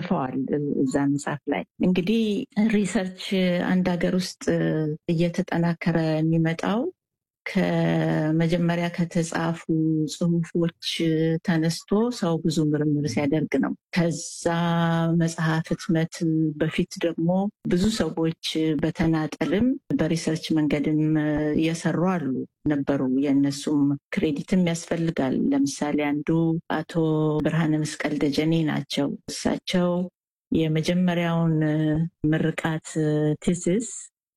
ጽፈዋል እዛ መጽሐፍ ላይ። እንግዲህ ሪሰርች አንድ ሀገር ውስጥ እየተጠናከረ የሚመጣው ከመጀመሪያ ከተጻፉ ጽሁፎች ተነስቶ ሰው ብዙ ምርምር ሲያደርግ ነው። ከዛ መጽሐፍ ህትመት በፊት ደግሞ ብዙ ሰዎች በተናጠልም በሪሰርች መንገድም እየሰሩ አሉ ነበሩ። የእነሱም ክሬዲትም ያስፈልጋል። ለምሳሌ አንዱ አቶ ብርሃነ መስቀል ደጀኔ ናቸው። እሳቸው የመጀመሪያውን ምርቃት ቲሲስ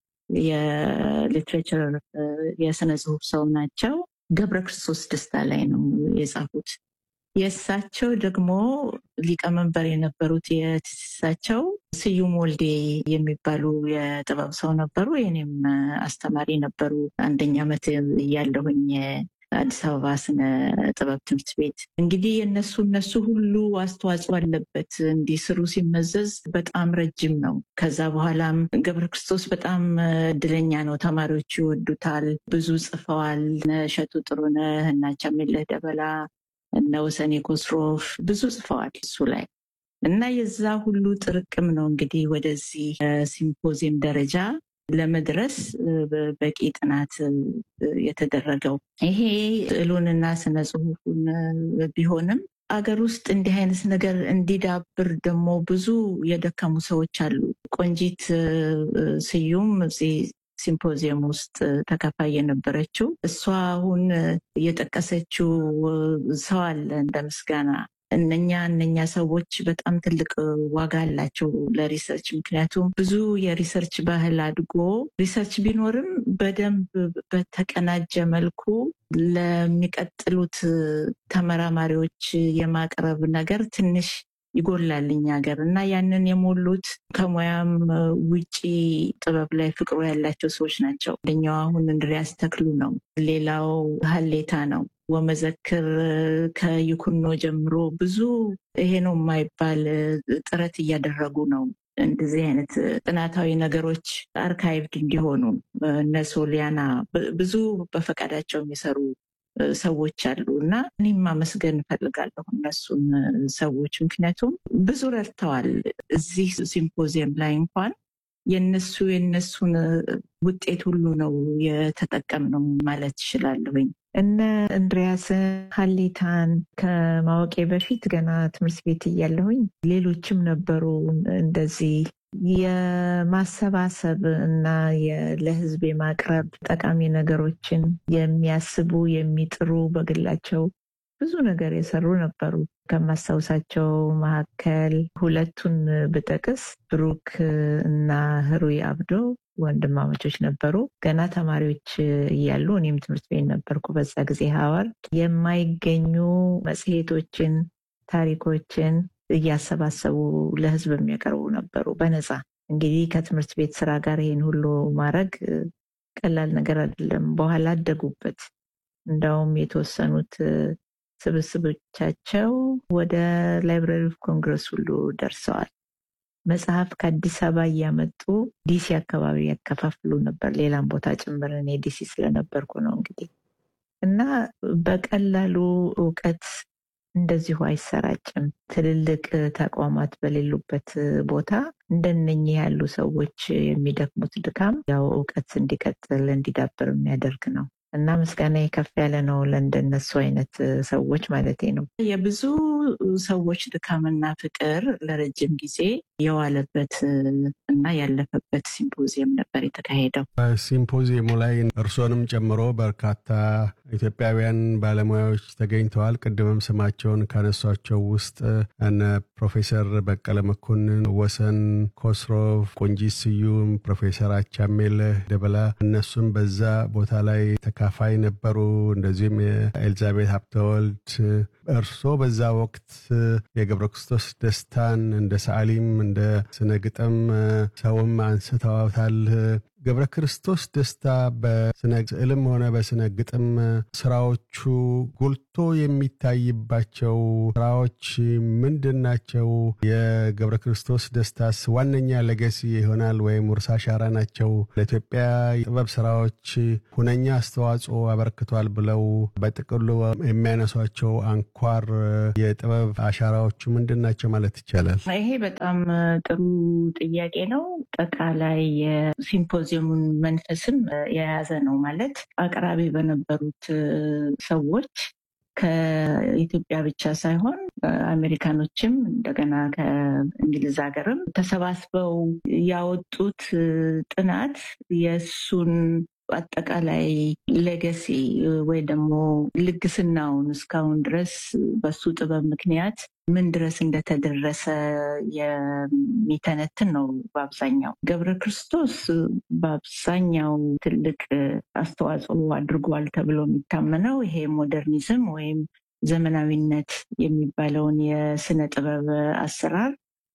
የሊትሬቸር የስነ ጽሁፍ ሰው ናቸው። ገብረ ክርስቶስ ደስታ ላይ ነው የጻፉት። የእሳቸው ደግሞ ሊቀመንበር የነበሩት የቲሲሳቸው ስዩም ወልዴ የሚባሉ የጥበብ ሰው ነበሩ። የኔም አስተማሪ ነበሩ። አንደኛ ዓመት እያለሁኝ አዲስ አበባ ስነ ጥበብ ትምህርት ቤት እንግዲህ የነሱ እነሱ ሁሉ አስተዋጽኦ አለበት። እንዲስሩ ሲመዘዝ በጣም ረጅም ነው። ከዛ በኋላም ገብረ ክርስቶስ በጣም እድለኛ ነው። ተማሪዎቹ ይወዱታል። ብዙ ጽፈዋል። እነ እሸቱ ጥሩነህ እና ቻሜለህ ደበላ እነ ወሰኔ ኮስሮፍ ብዙ ጽፈዋል እሱ ላይ እና የዛ ሁሉ ጥርቅም ነው እንግዲህ ወደዚህ ሲምፖዚየም ደረጃ ለመድረስ በቂ ጥናት የተደረገው ይሄ ስዕሉንና ስነ ጽሁፉን ቢሆንም አገር ውስጥ እንዲህ አይነት ነገር እንዲዳብር ደግሞ ብዙ የደከሙ ሰዎች አሉ። ቆንጂት ስዩም እዚህ ሲምፖዚየም ውስጥ ተካፋይ የነበረችው እሷ አሁን የጠቀሰችው ሰው አለ እንደ ምስጋና እነኛ እነኛ ሰዎች በጣም ትልቅ ዋጋ አላቸው ለሪሰርች። ምክንያቱም ብዙ የሪሰርች ባህል አድጎ ሪሰርች ቢኖርም በደንብ በተቀናጀ መልኩ ለሚቀጥሉት ተመራማሪዎች የማቅረብ ነገር ትንሽ ይጎላል እኛ ሀገር እና ያንን የሞሉት ከሙያም ውጪ ጥበብ ላይ ፍቅሩ ያላቸው ሰዎች ናቸው። አንደኛው አሁን እንድሪያስ ተክሉ ነው። ሌላው ሀሌታ ነው። ወመዘክር ከይኩኖ ጀምሮ ብዙ ይሄ ነው የማይባል ጥረት እያደረጉ ነው። እንደዚህ አይነት ጥናታዊ ነገሮች አርካይቭድ እንዲሆኑ እነ ሶሊያና ብዙ በፈቃዳቸው የሚሰሩ ሰዎች አሉ እና እኔም ማመስገን እፈልጋለሁ እነሱን ሰዎች ምክንያቱም ብዙ ረድተዋል። እዚህ ሲምፖዚየም ላይ እንኳን የነሱ የነሱን ውጤት ሁሉ ነው የተጠቀምነው ማለት እችላለሁኝ። እነ እንድሪያስን ሀሌታን ከማወቄ በፊት ገና ትምህርት ቤት እያለሁኝ ሌሎችም ነበሩ እንደዚህ የማሰባሰብ እና ለሕዝብ የማቅረብ ጠቃሚ ነገሮችን የሚያስቡ የሚጥሩ በግላቸው ብዙ ነገር የሰሩ ነበሩ። ከማስታውሳቸው መካከል ሁለቱን ብጠቅስ ብሩክ እና ህሩይ አብዶ ወንድማማቾች ነበሩ። ገና ተማሪዎች እያሉ እኔም ትምህርት ቤት ነበርኩ በዛ ጊዜ ሀዋርድ የማይገኙ መጽሔቶችን፣ ታሪኮችን እያሰባሰቡ ለህዝብ የሚያቀርቡ ነበሩ በነፃ። እንግዲህ ከትምህርት ቤት ስራ ጋር ይሄን ሁሉ ማድረግ ቀላል ነገር አይደለም። በኋላ አደጉበት። እንደውም የተወሰኑት ስብስቦቻቸው ወደ ላይብራሪ ኦፍ ኮንግረስ ሁሉ ደርሰዋል። መጽሐፍ ከአዲስ አበባ እያመጡ ዲሲ አካባቢ ያከፋፍሉ ነበር። ሌላም ቦታ ጭምር እኔ ዲሲ ስለነበርኩ ነው እንግዲህ እና በቀላሉ እውቀት እንደዚሁ አይሰራጭም። ትልልቅ ተቋማት በሌሉበት ቦታ እንደነኚህ ያሉ ሰዎች የሚደክሙት ድካም ያው እውቀት እንዲቀጥል እንዲዳብር የሚያደርግ ነው እና ምስጋና ከፍ ያለ ነው ለእንደነሱ አይነት ሰዎች ማለቴ ነው። የብዙ ሰዎች ድካምና ፍቅር ለረጅም ጊዜ የዋለበት እና ያለፈበት ሲምፖዚየም ነበር የተካሄደው። በሲምፖዚየሙ ላይ እርሶንም ጨምሮ በርካታ ኢትዮጵያውያን ባለሙያዎች ተገኝተዋል። ቅድምም ስማቸውን ካነሷቸው ውስጥ እነ ፕሮፌሰር በቀለ መኮንን፣ ወሰን ኮስሮፍ፣ ቆንጂት ስዩም፣ ፕሮፌሰር አቻሜለህ ደበላ እነሱም በዛ ቦታ ላይ ተካፋይ ነበሩ። እንደዚሁም የኤልዛቤት ሀብተወልድ እርሶ በዛ ወቅት የገብረ ክርስቶስ ደስታን እንደ ሰዓሊም እንደ ስነ ግጥም ሰውም አንስተዋታል። ገብረ ክርስቶስ ደስታ በስነ ስዕልም ሆነ በስነ ግጥም ስራዎቹ ጎልቶ የሚታይባቸው ስራዎች ምንድን ናቸው? የገብረ ክርስቶስ ደስታስ ዋነኛ ለገሲ ይሆናል ወይም ውርሳ አሻራ ናቸው? ለኢትዮጵያ ጥበብ ስራዎች ሁነኛ አስተዋጽኦ አበርክቷል ብለው በጥቅሉ የሚያነሷቸው አንኳር የጥበብ አሻራዎቹ ምንድን ናቸው ማለት ይቻላል? ይሄ በጣም ጥሩ ጥያቄ ነው። ጠቃላይ የሲምፖዚየሙን መንፈስም የያዘ ነው። ማለት አቅራቢ በነበሩት ሰዎች ከኢትዮጵያ ብቻ ሳይሆን አሜሪካኖችም እንደገና ከእንግሊዝ ሀገርም ተሰባስበው ያወጡት ጥናት የእሱን አጠቃላይ ሌገሲ ወይ ደግሞ ልግስናውን እስካሁን ድረስ በሱ ጥበብ ምክንያት ምን ድረስ እንደተደረሰ የሚተነትን ነው። በአብዛኛው ገብረ ክርስቶስ በአብዛኛው ትልቅ አስተዋጽኦ አድርጓል ተብሎ የሚታመነው ይሄ ሞደርኒዝም ወይም ዘመናዊነት የሚባለውን የስነ ጥበብ አሰራር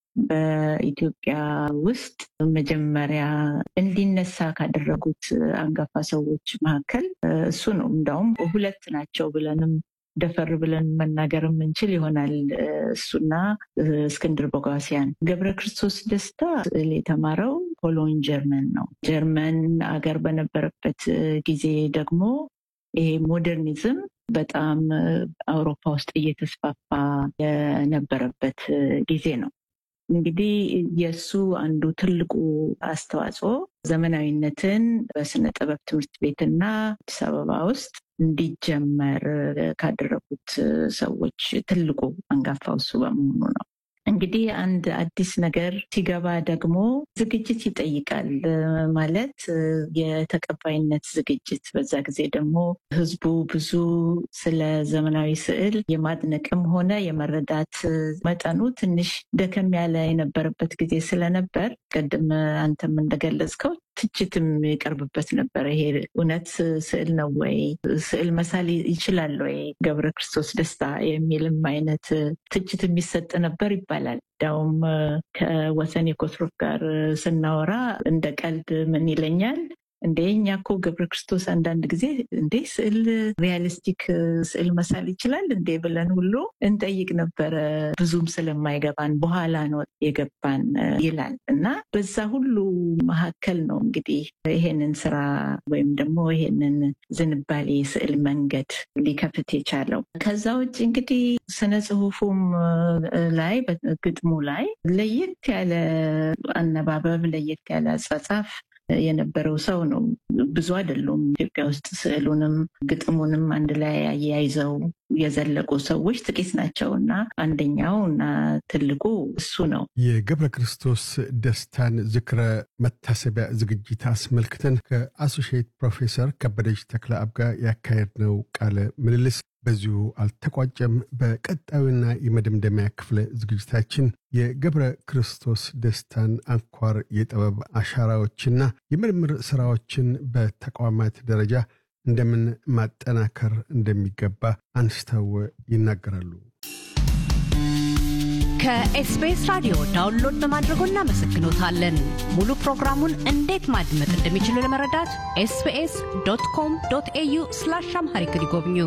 በኢትዮጵያ ውስጥ መጀመሪያ እንዲነሳ ካደረጉት አንጋፋ ሰዎች መካከል እሱ ነው። እንዳውም ሁለት ናቸው ብለንም ደፈር ብለን መናገር የምንችል ይሆናል። እሱና እስክንድር ቦጋሲያን። ገብረ ክርስቶስ ደስታ ስዕል የተማረው ኮሎን ጀርመን ነው። ጀርመን አገር በነበረበት ጊዜ ደግሞ ይሄ ሞደርኒዝም በጣም አውሮፓ ውስጥ እየተስፋፋ የነበረበት ጊዜ ነው። እንግዲህ የእሱ አንዱ ትልቁ አስተዋጽኦ ዘመናዊነትን በስነ ጥበብ ትምህርት ቤትና አዲስ አበባ ውስጥ እንዲጀመር ካደረጉት ሰዎች ትልቁ አንጋፋው እሱ በመሆኑ ነው። እንግዲህ አንድ አዲስ ነገር ሲገባ ደግሞ ዝግጅት ይጠይቃል። ማለት የተቀባይነት ዝግጅት። በዛ ጊዜ ደግሞ ሕዝቡ ብዙ ስለ ዘመናዊ ስዕል የማድነቅም ሆነ የመረዳት መጠኑ ትንሽ ደከም ያለ የነበረበት ጊዜ ስለነበር ቅድም አንተም እንደገለጽከው ትችትም ይቀርብበት ነበር። ይሄ እውነት ስዕል ነው ወይ? ስዕል መሳል ይችላል ወይ ገብረ ክርስቶስ ደስታ የሚልም አይነት ትችት የሚሰጥ ነበር ይባላል። እንዲያውም ከወሰን የኮትሮፍ ጋር ስናወራ እንደ ቀልድ ምን ይለኛል እንዴ እኛ እኮ ገብረ ክርስቶስ አንዳንድ ጊዜ እንዴ ስዕል ሪያሊስቲክ ስዕል መሳል ይችላል እንዴ ብለን ሁሉ እንጠይቅ ነበረ። ብዙም ስለማይገባን በኋላ ነው የገባን ይላል እና በዛ ሁሉ መካከል ነው እንግዲህ ይሄንን ስራ ወይም ደግሞ ይሄንን ዝንባሌ ስዕል መንገድ ሊከፍት የቻለው። ከዛ ውጭ እንግዲህ ስነ ጽሁፉም ላይ ግጥሙ ላይ ለየት ያለ አነባበብ፣ ለየት ያለ አጻጻፍ የነበረው ሰው ነው። ብዙ አይደሉም ኢትዮጵያ ውስጥ ስዕሉንም ግጥሙንም አንድ ላይ አያይዘው የዘለቁ ሰዎች ጥቂት ናቸው እና አንደኛው እና ትልቁ እሱ ነው። የገብረ ክርስቶስ ደስታን ዝክረ መታሰቢያ ዝግጅት አስመልክተን ከአሶሺየት ፕሮፌሰር ከበደች ተክለአብ ጋር ያካሄድነው ቃለ ምልልስ በዚሁ አልተቋጨም። በቀጣዩና የመደምደሚያ ክፍለ ዝግጅታችን የገብረ ክርስቶስ ደስታን አንኳር የጥበብ አሻራዎችና የምርምር ስራዎችን በተቋማት ደረጃ እንደምን ማጠናከር እንደሚገባ አንስተው ይናገራሉ። ከኤስቢኤስ ራዲዮ ዳውንሎድ በማድረጎ እናመሰግኖታለን። ሙሉ ፕሮግራሙን እንዴት ማድመጥ እንደሚችሉ ለመረዳት ኤስቢኤስ ዶት ኮም ዶት ኤዩ ስላሽ አምሃሪክ ይጎብኙ።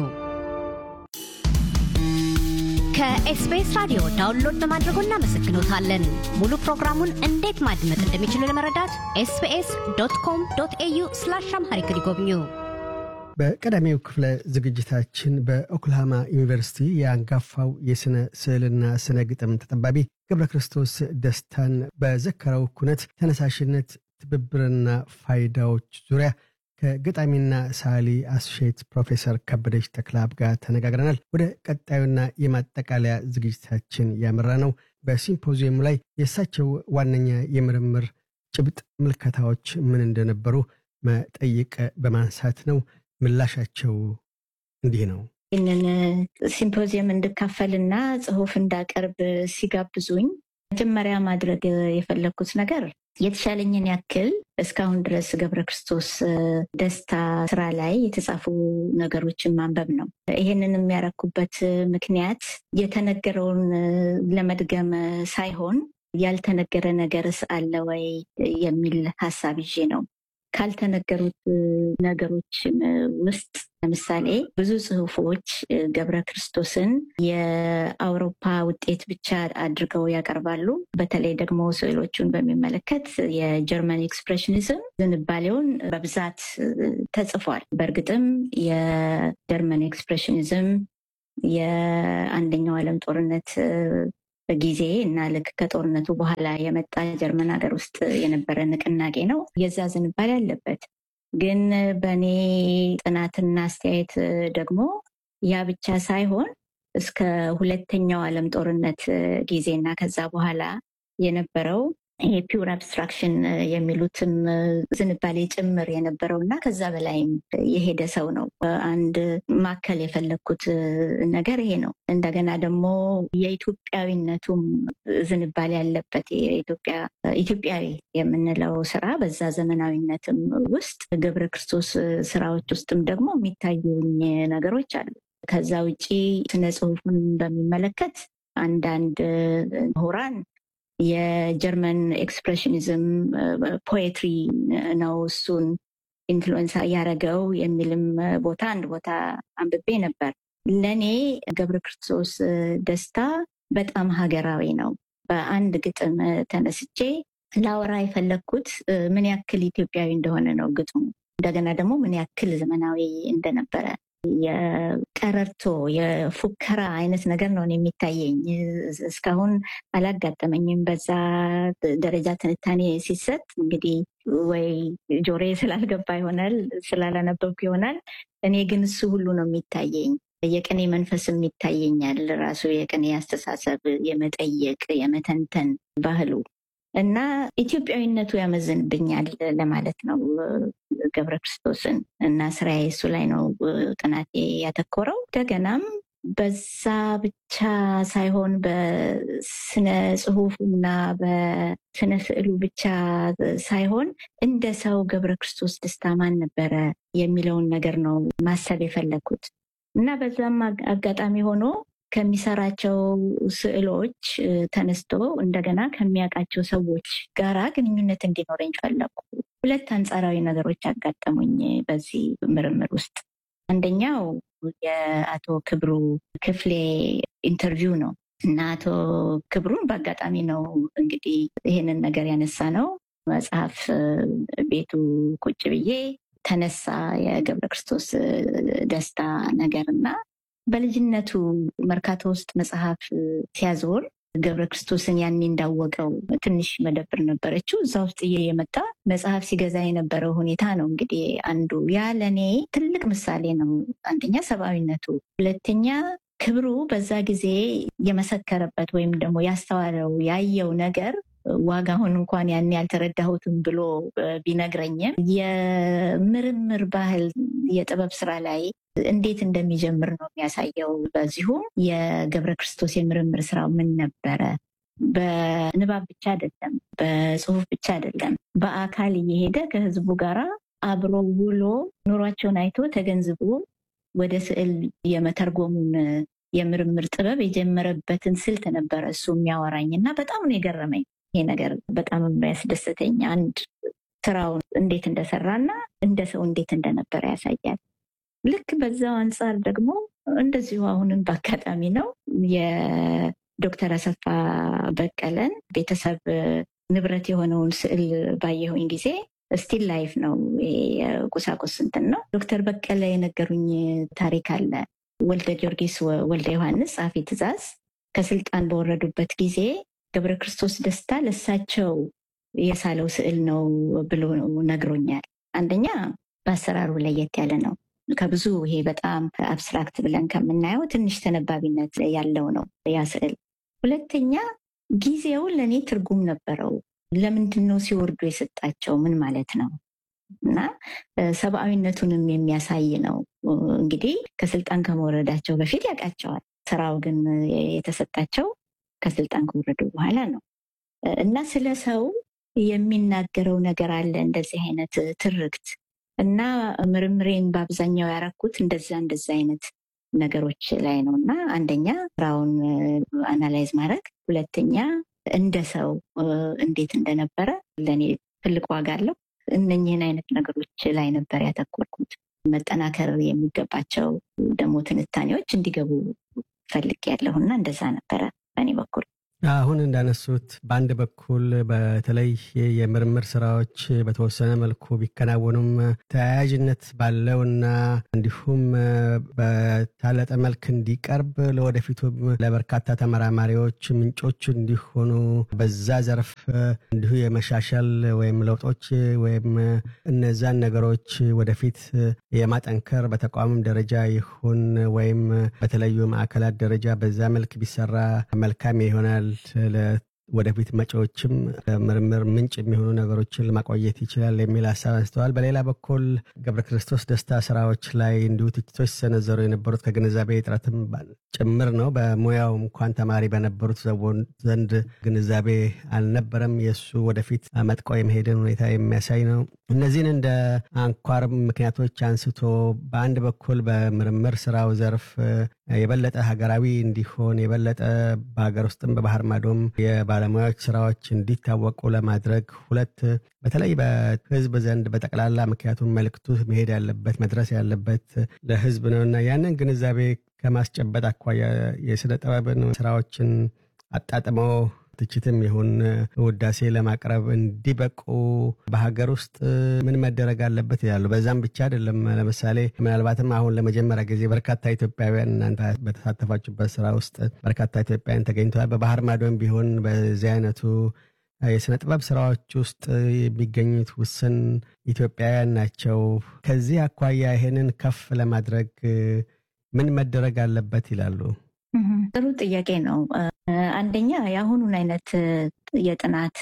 ከኤስቢኤስ ራዲዮ ዳውንሎድ በማድረጎ እናመሰግኖታለን። ሙሉ ፕሮግራሙን እንዴት ማድመጥ እንደሚችሉ ለመረዳት ኤስቢኤስ ዶት ኮም ዶት ኤዩ ስላሽ አምሃሪክ ይጎብኙ። በቀዳሚው ክፍለ ዝግጅታችን በኦክልሃማ ዩኒቨርሲቲ የአንጋፋው የሥነ ስዕልና ስነ ግጥም ተጠባቢ ገብረ ክርስቶስ ደስታን በዘከረው ኩነት ተነሳሽነት፣ ትብብርና ፋይዳዎች ዙሪያ ከገጣሚና ሳሊ አሶሺየት ፕሮፌሰር ከበደች ተክለአብ ጋር ተነጋግረናል። ወደ ቀጣዩና የማጠቃለያ ዝግጅታችን ያመራ ነው በሲምፖዚየሙ ላይ የእሳቸው ዋነኛ የምርምር ጭብጥ ምልከታዎች ምን እንደነበሩ መጠይቅ በማንሳት ነው። ምላሻቸው እንዲህ ነው። ይህንን ሲምፖዚየም እንድካፈልና ጽሁፍ እንዳቀርብ ሲጋብዙኝ መጀመሪያ ማድረግ የፈለግኩት ነገር የተሻለኝን ያክል እስካሁን ድረስ ገብረ ክርስቶስ ደስታ ስራ ላይ የተጻፉ ነገሮችን ማንበብ ነው። ይህንን የሚያረኩበት ምክንያት የተነገረውን ለመድገም ሳይሆን ያልተነገረ ነገርስ አለ ወይ የሚል ሀሳብ ይዤ ነው። ካልተነገሩት ነገሮች ውስጥ ለምሳሌ ብዙ ጽሁፎች ገብረ ክርስቶስን የአውሮፓ ውጤት ብቻ አድርገው ያቀርባሉ። በተለይ ደግሞ ስዕሎቹን በሚመለከት የጀርመን ኤክስፕሬሽኒዝም ዝንባሌውን በብዛት ተጽፏል። በእርግጥም የጀርመን ኤክስፕሬሽኒዝም የአንደኛው ዓለም ጦርነት ጊዜ እና ልክ ከጦርነቱ በኋላ የመጣ ጀርመን ሀገር ውስጥ የነበረ ንቅናቄ ነው። የዛ ዝንባሌ አለበት። ግን በእኔ ጥናትና አስተያየት ደግሞ ያ ብቻ ሳይሆን እስከ ሁለተኛው ዓለም ጦርነት ጊዜ እና ከዛ በኋላ የነበረው ይሄ ፒውር አብስትራክሽን የሚሉትም ዝንባሌ ጭምር የነበረው እና ከዛ በላይም የሄደ ሰው ነው። አንድ ማከል የፈለግኩት ነገር ይሄ ነው። እንደገና ደግሞ የኢትዮጵያዊነቱም ዝንባሌ ያለበት የኢትዮጵያ ኢትዮጵያዊ የምንለው ስራ በዛ ዘመናዊነትም ውስጥ ገብረ ክርስቶስ ስራዎች ውስጥም ደግሞ የሚታዩኝ ነገሮች አሉ። ከዛ ውጪ ስነ ጽሁፉን በሚመለከት አንዳንድ ምሁራን የጀርመን ኤክስፕሬሽኒዝም ፖኤትሪ ነው እሱን ኢንፍሉዌንስ ያደረገው የሚልም ቦታ አንድ ቦታ አንብቤ ነበር። ለእኔ ገብረ ክርስቶስ ደስታ በጣም ሀገራዊ ነው። በአንድ ግጥም ተነስቼ ላወራ የፈለግኩት ምን ያክል ኢትዮጵያዊ እንደሆነ ነው ግጥሙ። እንደገና ደግሞ ምን ያክል ዘመናዊ እንደነበረ የቀረርቶ የፉከራ አይነት ነገር ነው የሚታየኝ። እስካሁን አላጋጠመኝም በዛ ደረጃ ትንታኔ ሲሰጥ። እንግዲህ ወይ ጆሬ ስላልገባ ይሆናል፣ ስላላነበብኩ ይሆናል። እኔ ግን እሱ ሁሉ ነው የሚታየኝ። የቅኔ መንፈስም ይታየኛል። ራሱ የቅኔ አስተሳሰብ፣ የመጠየቅ የመተንተን ባህሉ እና ኢትዮጵያዊነቱ ያመዝንብኛል ለማለት ነው ገብረ ክርስቶስን እና ስራዬ እሱ ላይ ነው ጥናቴ ያተኮረው። እንደገናም በዛ ብቻ ሳይሆን በስነ ጽሁፉና በስነ ስዕሉ ብቻ ሳይሆን እንደ ሰው ገብረ ክርስቶስ ደስታ ማን ነበረ የሚለውን ነገር ነው ማሰብ የፈለግኩት እና በዛም አጋጣሚ ሆኖ ከሚሰራቸው ስዕሎች ተነስቶ እንደገና ከሚያውቃቸው ሰዎች ጋራ ግንኙነት እንዲኖረኝ ፈለኩ። ሁለት አንጻራዊ ነገሮች አጋጠሙኝ በዚህ ምርምር ውስጥ። አንደኛው የአቶ ክብሩ ክፍሌ ኢንተርቪው ነው እና አቶ ክብሩን በአጋጣሚ ነው እንግዲህ ይህንን ነገር ያነሳ ነው መጽሐፍ ቤቱ ቁጭ ብዬ ተነሳ የገብረ ክርስቶስ ደስታ ነገር እና በልጅነቱ መርካቶ ውስጥ መጽሐፍ ሲያዞር ገብረ ክርስቶስን ያኔ እንዳወቀው ትንሽ መደብር ነበረችው። እዛ ውስጥ የመጣ መጽሐፍ ሲገዛ የነበረው ሁኔታ ነው እንግዲህ አንዱ። ያ ለእኔ ትልቅ ምሳሌ ነው። አንደኛ ሰብአዊነቱ፣ ሁለተኛ ክብሩ በዛ ጊዜ የመሰከረበት ወይም ደግሞ ያስተዋለው ያየው ነገር ዋጋውን እንኳን ያን ያልተረዳሁትም ብሎ ቢነግረኝም የምርምር ባህል የጥበብ ስራ ላይ እንዴት እንደሚጀምር ነው የሚያሳየው። በዚሁም የገብረ ክርስቶስ የምርምር ስራው ምን ነበረ? በንባብ ብቻ አይደለም፣ በጽሁፍ ብቻ አይደለም፣ በአካል እየሄደ ከህዝቡ ጋር አብሮ ውሎ ኑሯቸውን አይቶ ተገንዝቦ ወደ ስዕል የመተርጎሙን የምርምር ጥበብ የጀመረበትን ስልት ነበረ እሱ የሚያወራኝ እና በጣም ነው የገረመኝ። ይሄ ነገር በጣም የሚያስደስተኝ አንድ ስራውን እንዴት እንደሰራና እንደ ሰው እንዴት እንደነበረ ያሳያል። ልክ በዛው አንጻር ደግሞ እንደዚሁ አሁንም በአጋጣሚ ነው የዶክተር አሰፋ በቀለን ቤተሰብ ንብረት የሆነውን ስዕል ባየሁኝ ጊዜ ስቲል ላይፍ ነው የቁሳቁስ እንትን ነው። ዶክተር በቀለ የነገሩኝ ታሪክ አለ። ወልደ ጊዮርጊስ ወልደ ዮሐንስ ጸሐፌ ትእዛዝ ከስልጣን በወረዱበት ጊዜ ገብረ ክርስቶስ ደስታ ለሳቸው የሳለው ስዕል ነው ብሎ ነግሮኛል። አንደኛ በአሰራሩ ለየት ያለ ነው። ከብዙ ይሄ በጣም አብስትራክት ብለን ከምናየው ትንሽ ተነባቢነት ያለው ነው ያ ስዕል። ሁለተኛ ጊዜው ለእኔ ትርጉም ነበረው። ለምንድን ነው ሲወርዱ የሰጣቸው? ምን ማለት ነው? እና ሰብአዊነቱንም የሚያሳይ ነው። እንግዲህ ከስልጣን ከመውረዳቸው በፊት ያውቃቸዋል። ስራው ግን የተሰጣቸው ከስልጣን ከወረዱ በኋላ ነው እና ስለ ሰው የሚናገረው ነገር አለ እንደዚህ አይነት ትርክት እና ምርምሬን በአብዛኛው ያረኩት እንደዛ እንደዛ አይነት ነገሮች ላይ ነው እና አንደኛ ስራውን አናላይዝ ማድረግ፣ ሁለተኛ እንደ ሰው እንዴት እንደነበረ ለእኔ ትልቅ ዋጋ አለው። እነኝህን አይነት ነገሮች ላይ ነበር ያተኮርኩት። መጠናከር የሚገባቸው ደግሞ ትንታኔዎች እንዲገቡ ፈልግ ያለሁና እንደዛ ነበረ በእኔ በኩል። አሁን እንዳነሱት በአንድ በኩል በተለይ የምርምር ስራዎች በተወሰነ መልኩ ቢከናወኑም ተያያዥነት ባለውና እንዲሁም በታለጠ መልክ እንዲቀርብ ለወደፊቱም ለበርካታ ተመራማሪዎች ምንጮች እንዲሆኑ በዛ ዘርፍ እንዲሁ የመሻሻል ወይም ለውጦች ወይም እነዛን ነገሮች ወደፊት የማጠንከር በተቋምም ደረጃ ይሁን ወይም በተለያዩ ማዕከላት ደረጃ በዛ መልክ ቢሰራ መልካም ይሆናል ወደፊት መጪዎችም ምርምር ምንጭ የሚሆኑ ነገሮችን ለማቆየት ይችላል የሚል ሀሳብ አንስተዋል። በሌላ በኩል ገብረ ክርስቶስ ደስታ ስራዎች ላይ እንዲሁ ትችቶች ሲሰነዘሩ የነበሩት ከግንዛቤ እጥረትም ጭምር ነው። በሙያው እንኳን ተማሪ በነበሩት ዘንድ ግንዛቤ አልነበረም። የእሱ ወደፊት መጥቆ የመሄድን ሁኔታ የሚያሳይ ነው። እነዚህን እንደ አንኳር ምክንያቶች አንስቶ በአንድ በኩል በምርምር ስራው ዘርፍ የበለጠ ሀገራዊ እንዲሆን የበለጠ በሀገር ውስጥም በባህር ማዶም የባለሙያዎች ስራዎች እንዲታወቁ ለማድረግ ሁለት በተለይ በህዝብ ዘንድ በጠቅላላ ምክንያቱም መልክቱ መሄድ ያለበት መድረስ ያለበት ለህዝብ ነው እና ያንን ግንዛቤ ከማስጨበጥ አኳያ የስነ ጥበብን ስራዎችን አጣጥመው ትችትም ይሁን ውዳሴ ለማቅረብ እንዲበቁ በሀገር ውስጥ ምን መደረግ አለበት ይላሉ። በዛም ብቻ አይደለም። ለምሳሌ ምናልባትም አሁን ለመጀመሪያ ጊዜ በርካታ ኢትዮጵያውያን እናንተ በተሳተፋችሁበት ስራ ውስጥ በርካታ ኢትዮጵያውያን ተገኝተዋል። በባህር ማዶም ቢሆን በዚህ አይነቱ የስነ ጥበብ ስራዎች ውስጥ የሚገኙት ውስን ኢትዮጵያውያን ናቸው። ከዚህ አኳያ ይሄንን ከፍ ለማድረግ ምን መደረግ አለበት ይላሉ? ጥሩ ጥያቄ ነው። አንደኛ የአሁኑን አይነት የጥናት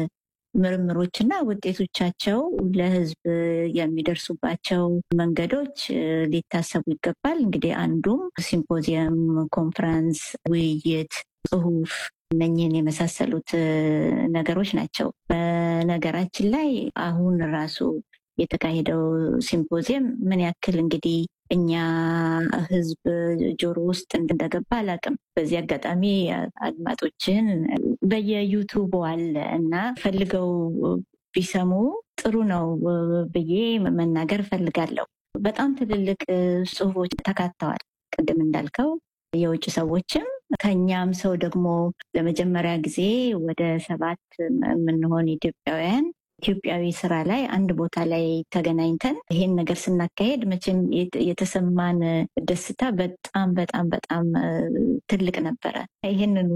ምርምሮችና ውጤቶቻቸው ለሕዝብ የሚደርሱባቸው መንገዶች ሊታሰቡ ይገባል። እንግዲህ አንዱም ሲምፖዚየም፣ ኮንፈረንስ፣ ውይይት፣ ጽሁፍ እነኝህን የመሳሰሉት ነገሮች ናቸው። በነገራችን ላይ አሁን ራሱ የተካሄደው ሲምፖዚየም ምን ያክል እንግዲህ እኛ ህዝብ ጆሮ ውስጥ እንደገባ አላውቅም። በዚህ አጋጣሚ አድማጮችን በየዩቱቡ አለ እና ፈልገው ቢሰሙ ጥሩ ነው ብዬ መናገር ፈልጋለሁ። በጣም ትልልቅ ጽሁፎች ተካተዋል። ቅድም እንዳልከው የውጭ ሰዎችም ከኛም ሰው ደግሞ ለመጀመሪያ ጊዜ ወደ ሰባት የምንሆን ኢትዮጵያውያን ኢትዮጵያዊ ስራ ላይ አንድ ቦታ ላይ ተገናኝተን ይሄን ነገር ስናካሄድ መቼም የተሰማን ደስታ በጣም በጣም በጣም ትልቅ ነበረ። ይህንኑ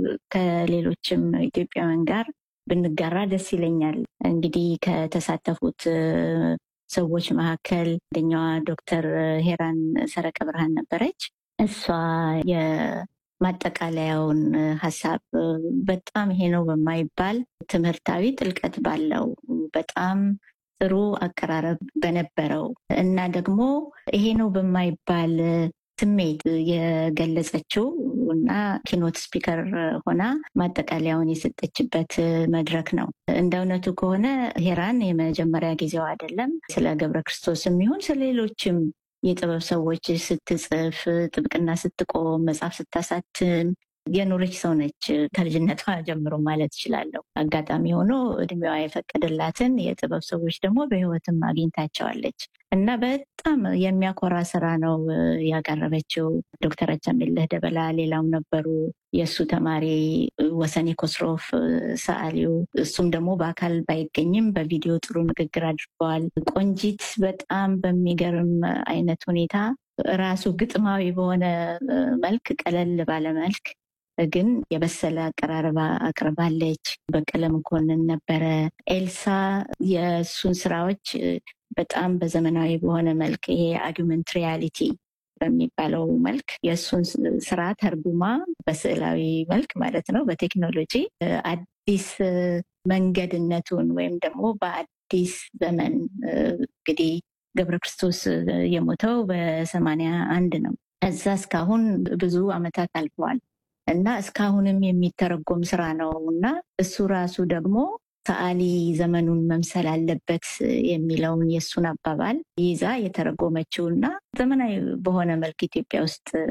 ከሌሎችም ኢትዮጵያውያን ጋር ብንጋራ ደስ ይለኛል። እንግዲህ ከተሳተፉት ሰዎች መካከል አንደኛዋ ዶክተር ሄራን ሰረቀ ብርሃን ነበረች። እሷ የማጠቃለያውን ሀሳብ በጣም ይሄ ነው በማይባል ትምህርታዊ ጥልቀት ባለው በጣም ጥሩ አቀራረብ በነበረው እና ደግሞ ይሄ ነው በማይባል ስሜት የገለጸችው እና ኪኖት ስፒከር ሆና ማጠቃለያውን የሰጠችበት መድረክ ነው። እንደ እውነቱ ከሆነ ሄራን የመጀመሪያ ጊዜው አይደለም። ስለ ገብረ ክርስቶስ የሚሆን ስለ ሌሎችም የጥበብ ሰዎች ስትጽፍ፣ ጥብቅና ስትቆም፣ መጽሐፍ ስታሳትም የኖረች ሰው ነች። ከልጅነቷ ጀምሮ ማለት እችላለሁ። አጋጣሚ ሆኖ እድሜዋ የፈቀደላትን የጥበብ ሰዎች ደግሞ በሕይወትም አግኝታቸዋለች እና በጣም የሚያኮራ ስራ ነው ያቀረበችው። ዶክተር አቻምየለህ ደበላ ሌላው ነበሩ። የእሱ ተማሪ ወሰኔ ኮስሮፍ ሰዓሊው፣ እሱም ደግሞ በአካል ባይገኝም በቪዲዮ ጥሩ ንግግር አድርገዋል። ቆንጂት በጣም በሚገርም አይነት ሁኔታ ራሱ ግጥማዊ በሆነ መልክ ቀለል ባለ መልክ ግን የበሰለ አቀራረባ አቅርባለች። በቀለ መኮንን ነበረ። ኤልሳ የእሱን ስራዎች በጣም በዘመናዊ በሆነ መልክ ይሄ አርጊመንት ሪያሊቲ በሚባለው መልክ የእሱን ስራ ተርጉማ በስዕላዊ መልክ ማለት ነው በቴክኖሎጂ አዲስ መንገድነቱን ወይም ደግሞ በአዲስ ዘመን እንግዲህ ገብረ ክርስቶስ የሞተው በሰማንያ አንድ ነው። እዛ እስካሁን ብዙ አመታት አልፈዋል እና እስካሁንም የሚተረጎም ስራ ነው እና እሱ ራሱ ደግሞ ሰዓሊ ዘመኑን መምሰል አለበት የሚለውን የእሱን አባባል ይዛ የተረጎመችው እና ዘመናዊ በሆነ መልክ ኢትዮጵያ ውስጥ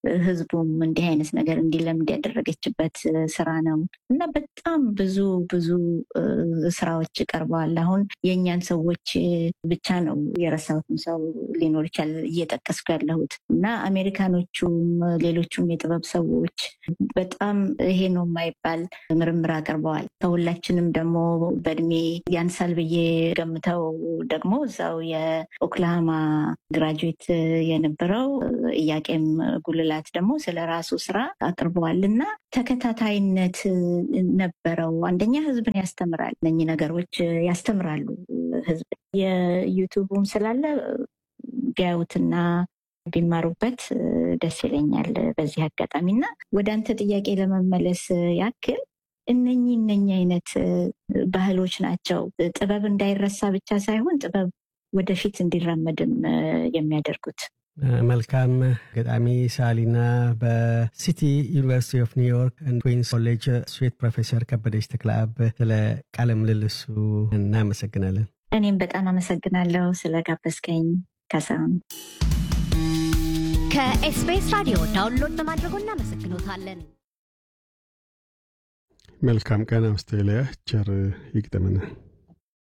ህዝቡም እንዲህ አይነት ነገር እንዲለምድ ያደረገችበት ስራ ነው እና በጣም ብዙ ብዙ ስራዎች ቀርበዋል። አሁን የእኛን ሰዎች ብቻ ነው የረሳሁትም ሰው ሊኖር ይችላል እየጠቀስኩ ያለሁት እና አሜሪካኖቹም ሌሎቹም የጥበብ ሰዎች በጣም ይሄ ነው የማይባል ምርምር አቅርበዋል። ከሁላችንም ደግሞ በእድሜ ያንሳል ብዬ ገምተው ደግሞ እዛው የኦክላሃማ ግራጁዌት የነበረው እያቄም ጉልላት ደግሞ ስለ ራሱ ስራ አቅርበዋል እና ተከታታይነት ነበረው። አንደኛ ህዝብን ያስተምራል። እነኚህ ነገሮች ያስተምራሉ ህዝብ የዩቱቡም ስላለ ቢያዩትና ቢማሩበት ደስ ይለኛል በዚህ አጋጣሚ እና ወደ አንተ ጥያቄ ለመመለስ ያክል እነኚህ እነኚህ አይነት ባህሎች ናቸው ጥበብ እንዳይረሳ ብቻ ሳይሆን ጥበብ ወደፊት እንዲራመድም የሚያደርጉት። መልካም ገጣሚ ሳሊና በሲቲ ዩኒቨርሲቲ ኦፍ ኒውዮርክ ኩዊንስ ኮሌጅ ስዌት ፕሮፌሰር ከበደች ተክለአብ ስለ ቃለ ምልልሱ እናመሰግናለን። እኔም በጣም አመሰግናለሁ ስለ ጋበዝከኝ ካሳሁን። ከኤስቢኤስ ራዲዮ ዳውንሎድ በማድረጎ እናመሰግኖታለን። መልካም ቀን አውስትራሊያ። ቸር ይግጠመን።